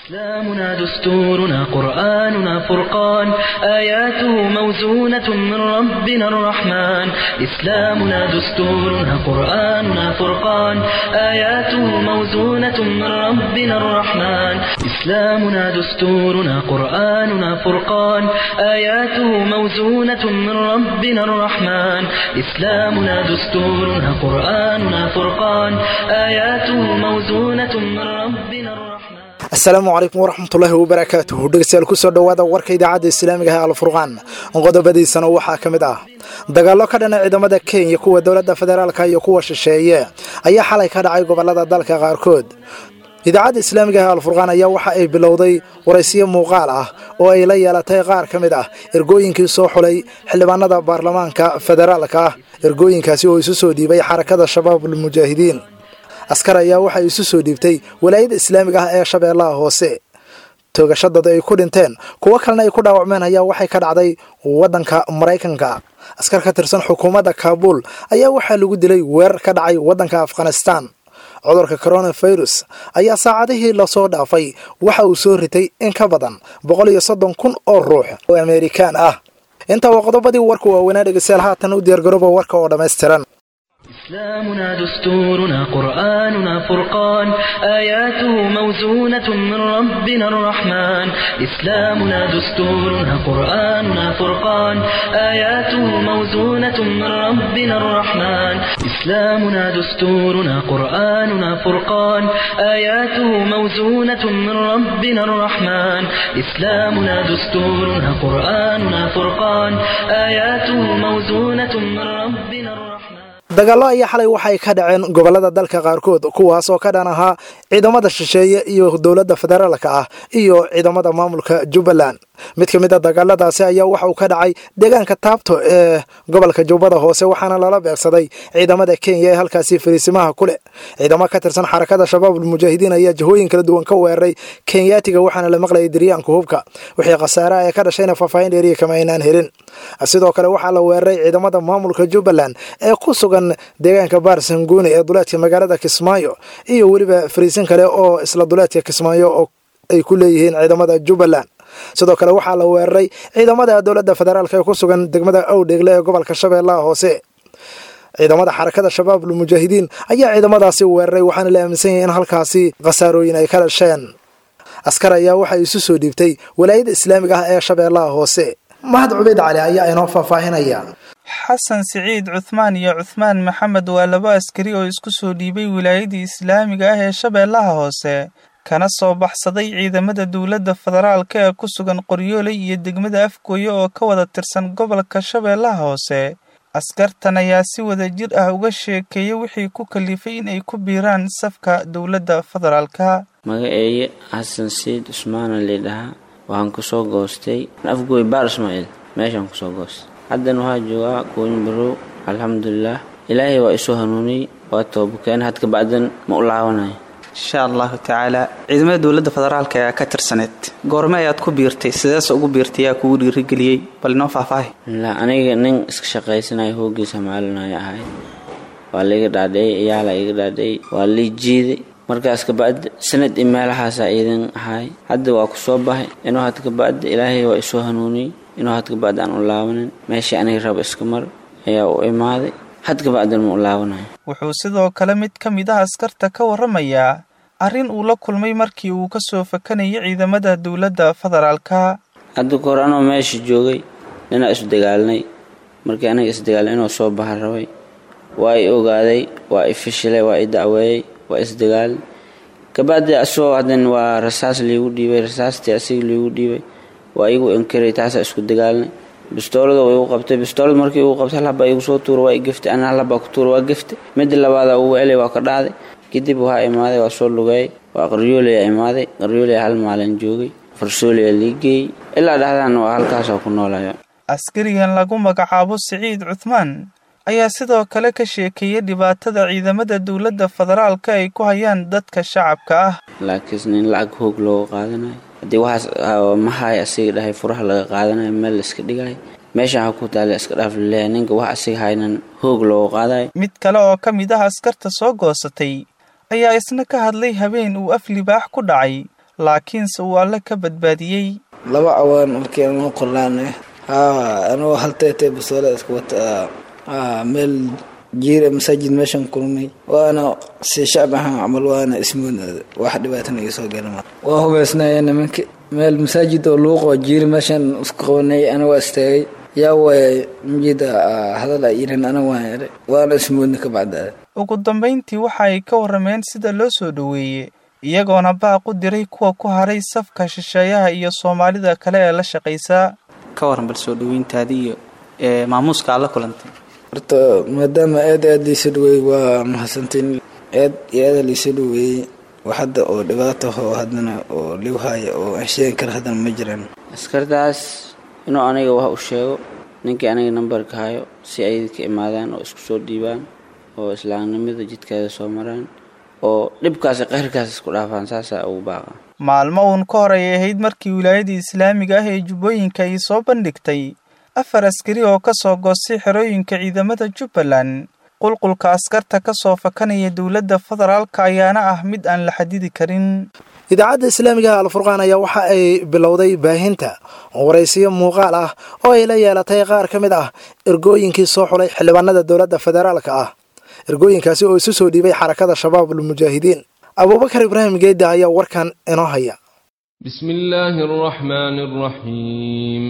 إسلامنا دستورنا قرآننا فرقان آياته موزونة من ربنا الرحمن إسلامنا دستورنا قرآننا فرقان آياته موزونة من ربنا الرحمن إسلامنا دستورنا قرآننا فرقان آياته موزونة من ربنا الرحمن إسلامنا دستورنا قرآننا فرقان آياته موزونة من ربنا الرحمن asalaamu calaykum waraxmatullaahi wabarakaatuhu dhegeystayaal kusoo dhowaada warka idaacadda islaamiga ah alfurqaan qodobadiisana waxaa ka mid ah dagaallo ka dhana ciidamada kenya kuwa dowladda federaalka iyo kuwa shisheeye ayaa xalay ka dhacay gobolada dalka qaarkood idaacadda islaamiga ah alfurqaan ayaa waxa ay bilowday waraysiyo muuqaal ah oo ay la yeelatay qaar ka mid ah ergooyinkii soo xulay xildhibaanada baarlamaanka federaalka ah ergooyinkaasi oo isu soo dhiibay xarakada shabaabul mujaahidiin askar ayaa waxay isu soo dhiibtay walaayada islaamiga ah ee shabeellaha hoose toogasho dad ay ku dhinteen kuwo kalena ay ku dhaawacmeen ayaa waxay ka dhacday waddanka maraykanka askar ka tirsan xukuumadda kaabuul ayaa waxaa lagu dilay weerar ka dhacay waddanka afghanistan cudurka coronavirus ayaa saacadihii lasoo dhaafay waxa uu soo ritay in ka badan boqol iyo soddon kun oo ruux oo amerikaan ah intaa waa qodobadii warka waaweynaa dhegeystayaal haatan u diyaargarooba warka oo dhammaystiran إسلامنا دستورنا قرآننا فرقان آياته موزونة من ربنا الرحمن إسلامنا دستورنا قرآننا فرقان آياته موزونة من ربنا الرحمن إسلامنا دستورنا قرآننا فرقان آياته موزونة من ربنا الرحمن إسلامنا دستورنا قرآننا فرقان آياته موزونة من ربنا الرحمن dagaallo ayaa xalay waxay ka dhaceen gobolada dalka qaarkood kuwaas oo ka dhan ahaa ciidamada shisheeye iyo dowladda federaalka ah iyo ciidamada maamulka jubbaland mid ka mid a dagaaladaasi ayaa waxa uu ka dhacay deegaanka taabto ee gobolka jubbada hoose waxaana lala beegsaday ciidamada kenya ee halkaasi fariisimaha ku leh ciidamo ka tirsan xarakada shabaabul mujaahidiin ayaa jihooyin kala duwan ka weeraray kenyaatiga waxaana la maqlayay diryaanka hubka wixii khasaaraha ee ka dhashayna faahfaahin dheeriya kama aynaan helin sidoo kale waxaa la weeraray ciidamada maamulka jubbaland ee ku sugan deegaanka baarsanguuni ee duleedka magaalada kismaayo iyo weliba fariisin kale oo isla duleedka kismaayo oo ay ku leeyihiin ciidamada jubbaland sidoo kale waxaa la weeraray ciidamada dowladda federaalk ee ku sugan degmada awdheegle ee gobolka shabeellaha hoose ciidamada xarakada shabaabul mujaahidiin ayaa ciidamadaasi weeraray waxaana la aaminsan yahay in halkaasi khasaarooyin ay ka dhasheen askar ayaa waxay isu soo dhiibtay walaayada islaamiga ah ee shabeellaha hoose mahad cubeyd cali ayaa inoo faahfaahinaya xasan siciid cuthmaan iyo cuthmaan maxamed waa laba askari oo isku soo dhiibay wilaayadii islaamiga ah ee shabeellaha hoose kana soo baxsaday ciidamada dowladda federaalka ee ku sugan qoryooley iyo degmada afgooye oo ka wada tirsan gobolka shabeellaha hoose askartan ayaa si wada jir ah uga sheekeeya wixii ku kalifay in ay ku biiraan safka dowladda federaalka magaceeye xasan siciid cusmaana laydhahaa waxaan kusoo goostay afgooy baar ismaaciil meeshaan kusoo goostay haddan waxaa joogaa gooyin barow alxamdulilaah ilaahay waa isoo hanuuniyey waa toobakeen had kabacdan ma u laabanayo insha allahu tacaala ciidamada dowladda federaalka ayaa ka tirsaneed goorme ayaad ku biirtay sideese ugu biirtay yaa kugu dhiirigeliyey bal inoo faahfaahi la aniga nin iska shaqaysanayo hoogiisa maalinaya ahay waa laiga dhaadhiyey iyaala iga dhaadhiyey waa lii jiiday markaas kabacdi sanad i meelahaasaa iidan ahay hadda waa ku soo bahay inuu had kabacdi ilaahay waa isoo hanuuniyey inuu had kabacdi aan u laabanin meeshii aniga raba iska mar ayaa u imaaday had kabacdan ma u laabanayo wuxuu sidoo kale mid ka mid ah askarta ka warramayaa arrin uu la kulmay markii uu ka soo fakanayay ciidamada dowladda federaalka hadda kahor anoo meesha joogay ninaa isu dagaalnay markii aniga isdagaalnay inuu soo baxa rabay waa i ogaaday waa i fishilay waa i dacweeyey waa isdagaal kabacdi asagoo haddan waa rasaas liigu dhiibay rasaastii asiga liigu dhiibay waa igu inkiray taasaa isku dagaalnay bistoolada waa igu qabtay bistoolad markii igu qabtay hal habaa igu soo tuura waa i geftay ana hal habaa ku tuura waa geftay midda labaada ugu elay waa ka dhacday kadib waxaa imaaday waa soo lugeeyay waa qaryoolaya imaaday qaryoolaya hal maalin joogay farsooliya lii geeyey ilaa dhexdan waa halkaasoo ku noolayo askarigan lagu magacaabo siciid cuthmaan ayaa sidoo kale ka sheekeeyay dhibaatada ciidamada dowladda federaalka ay ku hayaan dadka shacabka ah laakiin in lacag hoog looga qaadanayo haddii waxaas mahay asiga dhahay furaha laga qaadanayo meel la iska dhigayo meesha waxaa ku taala iska dhaaf laleeyahay ninka wax asiga haynan hoog looga qaadayo mid kale oo ka mid ah askarta soo goosatay ayaa isna ka hadlay habeen uu af libaax ku dhacay laakiinse uu alle ka badbaadiyey laba cawaan markii anu qornaane haa anuu halteetee basoole iska wata meel jiira masaajid meeshan kulmay waana si shacab ahaan camal waana ismoodooda wax dhibaatana iga soo galama waa hubeysnaya nimanka meel masaajid oo luuqoo jiiri meeshan isku qabanay ana waa istaagay yaa waaya mujida hadal a yirin ana waan eray waana ismoodna ka bacdaa ugu dambayntii waxa ay ka warrameen sida loo soo dhoweeyey iyagoona baaq u diray kuwa ku haray safka shisheeyaha iyo soomaalida kale ee la shaqaysaa ka waran bal soo dhoweyntaadii iyo maamuuska aad la kulantay horta maadaama aad aad liisa dhaweeyey waa mahadsantiin aad iyo aada liisa dhaweeyey wax hadda oo dhibaato oo haddana oo ligu haya oo aan sheegi kara haddana ma jiraan askartaas inuu aniga wax u sheego ninkii aniga nambarka hayo si ay ka imaadaan oo isku soo dhiibaan oo islaamnimada jidkeeda soo maraan oo dhibkaasi qayrkaas isku dhaafaan saasaa ugu baaqa maalmo uun ka hor ay ahayd markii wilaayadii islaamiga ah ee jubbooyinka ay soo bandhigtay afar askari oo ka soo goostay xerooyinka ciidamada jubbaland qulqulka askarta ka soo fakanaya dowladda federaalka ayaana ah mid aan la xadidi karin idaacadda islaamigaha alfurqaan ayaa waxa ay bilowday baahinta waraysiyo muuqaal ah oo ay la yeelatay qaar ka mid ah ergooyinkii soo xulay xildhibaanada dowladda federaalka ah ergooyinkaasi oo isu soo dhiibay xarakada shabaabul mujaahidiin abuubakar ibraahim geedda ayaa warkan inoo haya بسم الله الرحمن الرحيم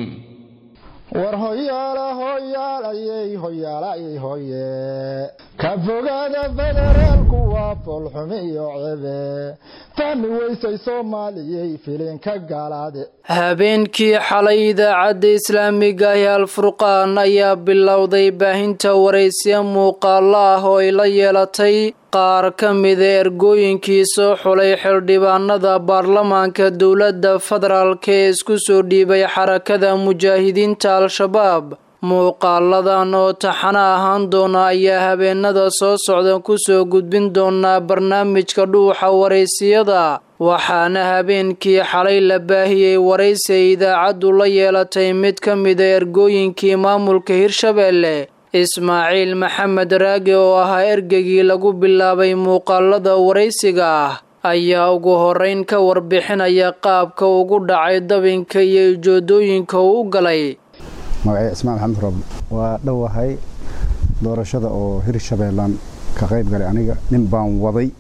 war hoyaala hoyaalayey hoyaalayey hoye ka fogaada federaalku waa foolxumi iyo cebe fahmi weysay soomaaliyey filinka gaalaade habeenkii xalay idaacadda islaamiga ah ee alfurqaan ayaa bilowday baahinta waraysiya muuqaalo ah oo ay la yeelatay qaar ka mida ergooyinkii soo xulay xildhibaanada baarlamaanka dowladda federaalk ee isku soo dhiibay xarakada mujaahidiinta al-shabaab muuqaaladan oo taxano ahaan doona ayaa habeenada soo socda kusoo gudbin doonaa barnaamijka dhuuxa waraysiyada waxaana habeenkii xalay la baahiyey waraysi ay idaacaddu la yeelatay mid ka mida ergooyinkii maamulka hirshabeelle ismaaciil maxamed raage oo ahaa ergeygii lagu bilaabay muuqaalada waraysiga ah ayaa ugu horeyn ka warbixinaya qaabka ugu dhacay dabinka iyo ujoodooyinka uu u galay magacay ismaan maxamed roble waa dhowahay doorashada oo hirshabeellaan ka qayb galay aniga nin baan waday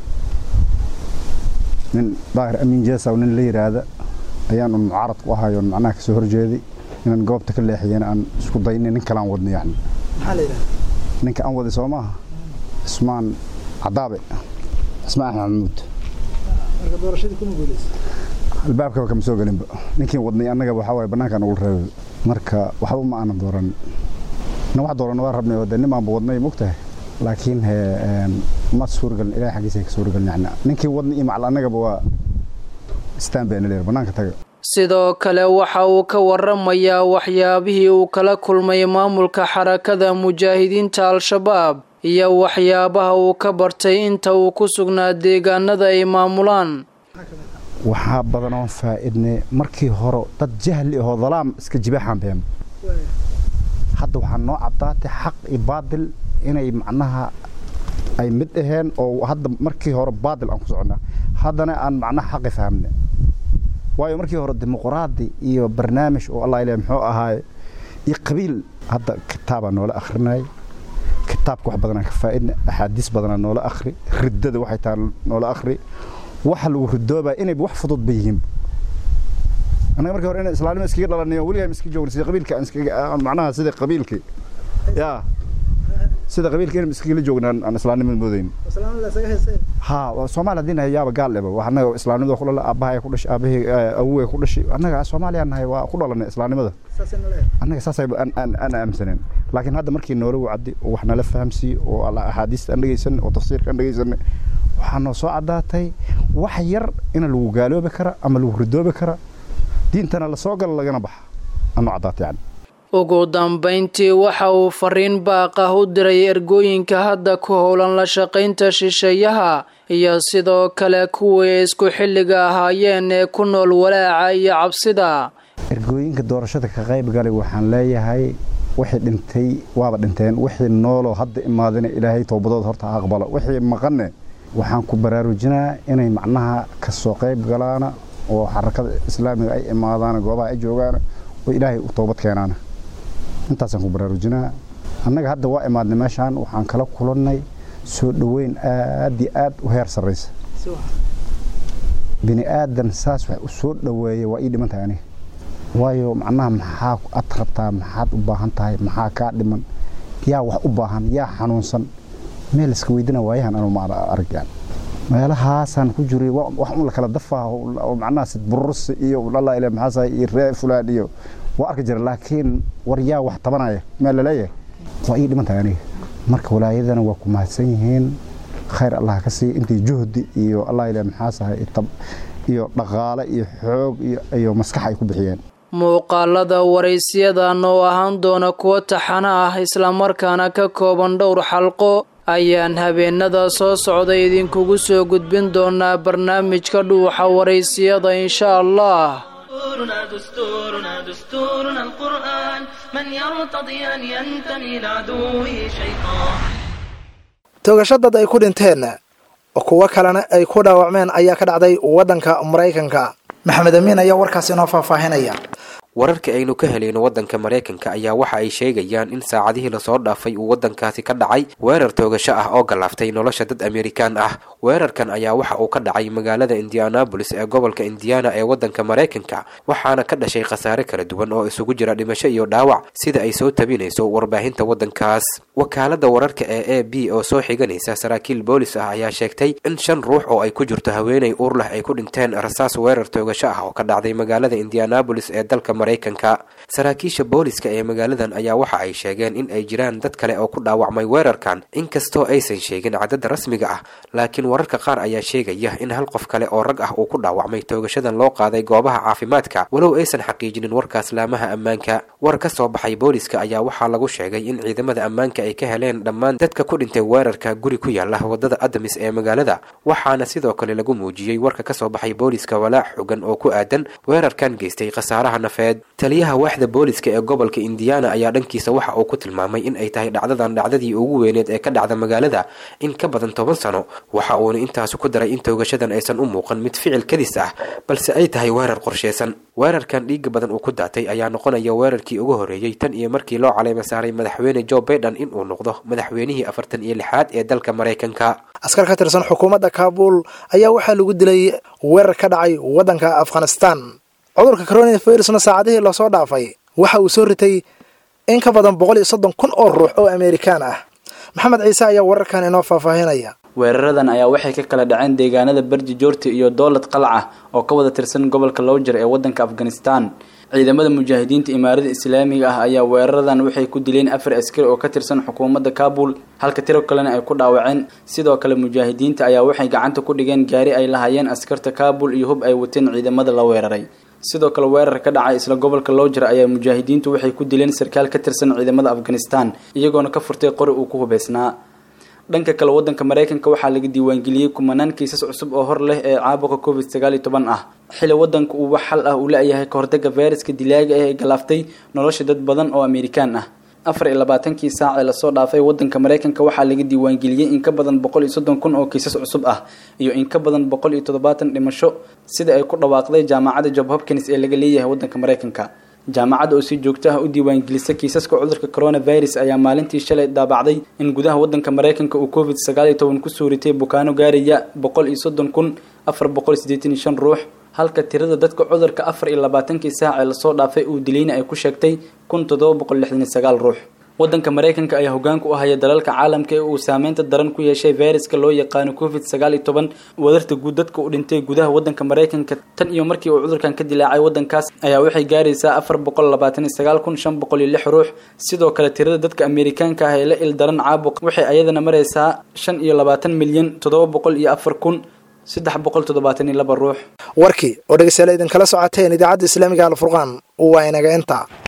nin daahir amiin jeesaw nin la yidhaahda ayaan un mucaarad ku ahayo macnaha kasoo horjeeday inaan goobta ka leexiyana aan isku daynay nin kalaan wadna yacni ninka aan waday soo maaha ismaan cadaabe ismaan axmed maxamuud albaabkaba kama soo gelinba ninkii wadnay annaga waxaa waaye bannaankaan ugu reebay marka waxba ma aanan dooran na wax dooran waa rabnay oo dee nimaanba wadnay mogtahay laakiin ma suuragelin ilahay xaggiisa ka suuragelin yacni ninkii wadnay iyo macal annagaba waa istaan bayna leer bannaanka taga sidoo kale waxa uu ka waramayaa waxyaabihii uu kala kulmay maamulka xarakada mujaahidiinta al-shabaab iyo waxyaabaha uu ka bartay inta uu ku sugnaa deegaanada ay maamulaan waxaa badan oon faa-idnay markii hore dad jahli ahoo dalaam iska jibaaxaan been hadda waxaa noo caddaatay xaq iyo baadil inay macnaha ay mid aheen oo hadda markii hore baadil aan ku soconnaa haddana aan macnaha xaqi fahamne waayo markii hore dimuqraadi iyo barnaamij oo allah ilaah muxuu ahaaye iyo qabiil hadda kitaabaa noola akhrinay kitaabka wax badanaa ka faa'idna axaadiis badanaa noola akhri riddada waxay tahay noola akhri waxa lagu ridoobaa inayba wax fudud ba yihiin annaga markii hore inaan islaamnimo iskaga dhalanayo weligaa iska joogna sida qabiilka aan iskaga macnaha sida qabiilkii yaa sida qabiilka inaan iskagala joognaan aan islaamnimada moodayn ha soomaali haddii nahay yaaba gaal eba wax annaga islaamnimada ku dhala aabbahay ku dhashay aabahii awowey ku dhashay annaga soomaaliya nahay waa ku dhalanay islaamnimada annaga saasay aan aaminsaneen laakiin hadda markii noola wacdi oo wax nala fahamsiiye oo axaadiista aan dhegeysanay oo tafsiirka aan dhegeysanay waxaa noo soo caddaatay wax yar ina lagu gaaloobi kara ama lagu ridoobi kara diintana lasoo galo lagana baxa anoo caddaatay yani ugu dambayntii waxa uu fariin baaq ah u diray ergooyinka hadda ku howlan la shaqaynta shisheeyaha iyo sidoo kale kuwii isku xilliga ahaayeen ee ku nool walaaca iyo cabsida ergooyinka doorashada ka qayb galay waxaan leeyahay wixii dhintay waaba dhinteen wixii nooloo hadda imaadina ilaahay towbadood horta ha aqbalo wixii maqanne waxaan ku baraarujinaa inay macnaha kasoo qayb galaana oo xarakada islaamiga ay imaadaan goobaha ay joogaan oo ilaahay u toobad keenaan intaasaan ku baraarujinaa annaga hadda waa imaadnay meeshaan waxaan kala kulannay soo dhoweyn aad iyo aad u heer sarraysa bini aadan saas wax u soo dhoweeya waa ii dhiman tahay aniga waayo macnaha maxaa ad rabtaa maxaad u baahan tahay maxaa kaa dhiman yaa wax u baahan yaa xanuunsan meel iska weydina waayahan anu ma argaan meelahaasaan ku jiray wax un la kala dafaa oo macnaha sid burursi iyo allah ilaa maxaasa iyo ree fulaan iyo waa arki jira laakiin war yaa wax tabanaya meel laleeyahay waa ii dhiman tahay aniga marka walaayadana waa ku mahadsan yihiin khayr allah ka siiya intii juhdi iyo allah ilaa maxaasahay iyo dhaqaale iyo xoog iyo maskax ay ku bixiyeen muuqaalada waraysiyadan oo ahaan doona kuwo taxano ah islamarkaana ka kooban dhowr xalqo ayaan habeenada soo socda idinkugu soo gudbin doonaa barnaamijka dhuuxa waraysiyada insha allah دستورنا دستورنا دستورنا القرآن من يرتضي أن ينتمي لعدوه شيطان toogasho dad ay ku dhinteen kuwo kalena ay ku dhaawacmeen ayaa ka dhacday waddanka maraykanka maxamed amiin ayaa warkaas inoo faahfaahinaya wararka aynu ka helayno waddanka maraykanka ayaa waxa ay sheegayaan in saacadihii lasoo dhaafay uu waddankaasi ka dhacay weerar toogasho ah oo galaaftay nolosha dad amerikaan ah weerarkan ayaa waxa uu ka dhacay magaalada indianabolis ee gobolka indiana ee waddanka maraykanka waxaana ka dhashay khasaare kala duwan oo isugu jira dhimasho iyo dhaawac sida ay soo tabinayso warbaahinta waddankaas wakaalada wararka ee a b oo soo xiganaysa saraakiil boolis ah ayaa sheegtay in shan ruux oo ay ku jirto haweenay uur leh ay ku dhinteen rasaas weerar toogasho ah oo ka dhacday magaalada indianabolis ee dalka maraykanka saraakiisha booliska ee magaaladan ayaa waxa ay sheegeen in ay jiraan dad kale oo ku dhaawacmay weerarkan inkastoo aysan sheegin cadadda rasmiga ah laakiin wararka qaar ayaa sheegaya in hal qof kale oo rag ah uu ku dhaawacmay toogashadan loo qaaday goobaha caafimaadka walow aysan xaqiijinin warkaas laamaha ammaanka war ka soo baxay booliska ayaa waxaa lagu sheegay in ciidamada ammaanka ay ka heleen dhammaan dadka ku dhintay weerarka guri ku yaala wadada adamis ee magaalada waxaana sidoo kale lagu muujiyey warka ka soo baxay booliska walaac xogan oo ku aadan weerarkan geystay khasaaraha nafeed taliyaha waaxda booliska ee gobolka indiana ayaa dhankiisa waxa uu ku tilmaamay in ay tahay dhacdadan dhacdadii ugu weyneed ee ka dhacda magaalada in ka badan toban sano waxa uuna intaasi ku daray in toogashadan aysan u muuqan mid ficil kadis ah balse ay tahay weerar qorsheysan weerarkan dhiiga badan uu ku daatay ayaa noqonaya weerarkii ugu horreeyey tan iyo markii loo caleyma saaray madaxweyne joe baiden in uu noqdo madaxweynihii afartan iyo lixaad ee dalka maraykanka askar ka tirsan xukuumadda kaabul ayaa waxaa lagu dilay weerar ka dhacay waddanka afghanistan cudurka coronavirusna saacadihii lasoo dhaafay waxa uu soo ritay in ka badan boqol iyo soddon kun oo ruux oo amerikaan ah maxamed ciise ayaa wararkan inoo faahfaahinaya weeraradan ayaa waxay ka kala dhaceen deegaanada berji joorti iyo dowlad qalca oo ka wada tirsan gobolka lowjer ee waddanka afghanistan ciidamada mujaahidiinta imaarada islaamiga ah ayaa weeraradan waxay ku dileen afar askari oo ka tirsan xukuumadda kaabul halka tiro kalena ay ku dhaawaceen sidoo kale mujaahidiinta ayaa waxay gacanta ku dhigeen gaari ay lahayeen askarta kaabul iyo hub ay wateen ciidamada la weeraray sidoo kale weerar ka dhacay isla gobolka lowjer ayaa mujaahidiintu waxay ku dileen sarkaal ka tirsan ciidamada afghanistan iyagoona ka furtay qori uu ku hubeysnaa dhanka kale wadanka maraykanka waxaa laga diiwaangeliyey kumanaan kiisas cusub oo hor leh ee caabuqa covid sagaal iyo toban ah xili wadanka uu wax xal ah uu la-yahay kahortaga fayraska dilaaga ah ee galaaftay nolosha dad badan oo amerikaan ah afar iyo labaatankii saac ee lasoo dhaafay wadanka maraykanka waxaa laga diiwaangeliyey in ka badan boqol iyo soddon kun oo kiisas cusub ah iyo in ka badan boqol iyo toddobaatan dhimasho sida ay ku dhawaaqday jaamacadda job hopkins ee laga leeyahay wadanka maraykanka jaamacadda oo si joogto ah u diiwaangelisa kiisaska cudurka coronavirus ayaa maalintii shalay daabacday in gudaha wadanka maraykanka uu covid sagaal iyo toban kusoo ritay bukaano gaaraya boqol iyo soddon kun afar boqol sideetan iyo shan ruux halka tirada dadka cudurka afar iyo labaatankii saac ee lasoo dhaafay uu dilayna ay ku sheegtay kun toddoba boqol lixdan iyo sagaal ruux wadanka maraykanka ayaa hogaanka u haya dalalka caalamka ee uu saameynta daran ku yeeshay fayraska loo yaqaano covid sagaal iyo toban wadarta guud dadka u dhintay gudaha wadanka maraykanka tan iyo markii uu cudurkan ka dilaacay wadankaas ayaa waxay gaaraysaa afar boqol labaatan iyo sagaal kun shan boqol iyo lix ruux sidoo kale tirada dadka amerikaanka ah ee la il daran caabuq waxay ayadana maraysaa shan iyo labaatan milyan toddoba boqol iyo afar kun saddex boqol toddobaatan iyo laba ruux warkii oo dhegeystayaal idinkala socoteen idaacadda islaamiga alfurqaan waa inaga inta